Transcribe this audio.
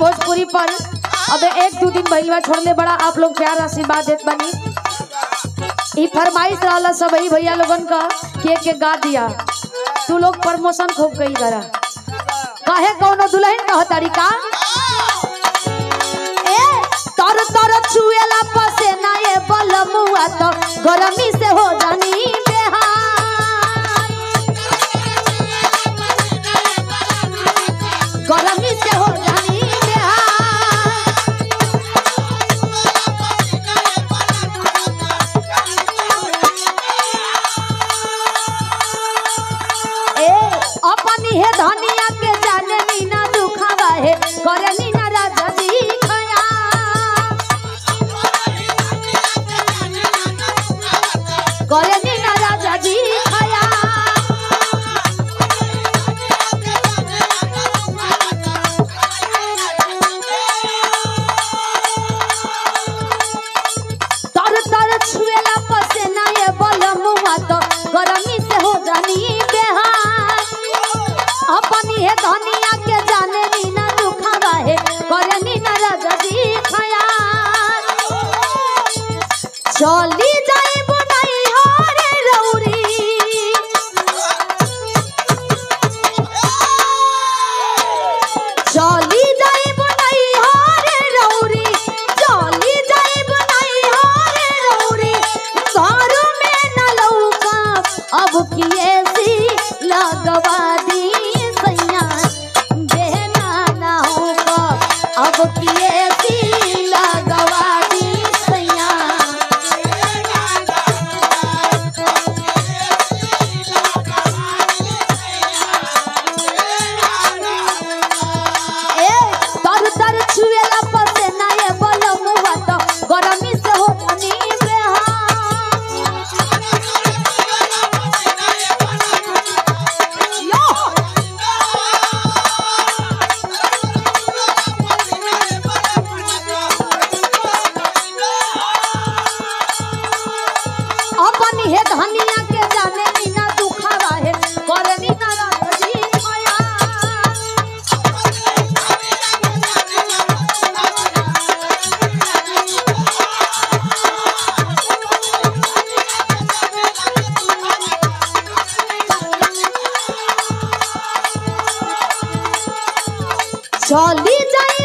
भोजपुरी पर अब एक दो दिन भइल बा छोड़ले बड़ा आप लोग प्यार आशीर्वाद देत बनी ई फरमाइश रहला सब ही भैया लोगन का के के गा दिया तू लोग प्रमोशन खूब कई करा काहे कौनो दुल्हन कह तरीका ए तर तर छुएला पसेना ए बलमुआ तो गरमी से हो जानी बेहाल गरमी से हो जानी बेहाल ए अपनी है धनिया के जाने नीना दुखावा है करे नीना राजा जी खया करे नीना राजा जी खया तर तर छुएला पसेना ये बलमुआ तो गरमी से हो जानी बेहाल अपनी है धनिया के जाने नीना दुखावा है करे नीना राजा जी खया चली जाई बुनाई हरे रौरी चली जाई बुनाई हरे रौरी चली जाई बुनाई हरे रौरी घर में न लौका अब की ऐसी लगवा दी सैया बेहना ना होगा अब की ऐसी लगवा दी सैया ए तर तर छुएला पसेना ये बलमुआ तो गरमी से हो जानी बेहाल यो अपनी है धनिया के जाने नीना दुखावा है करनी ना रात जी होया चली जाई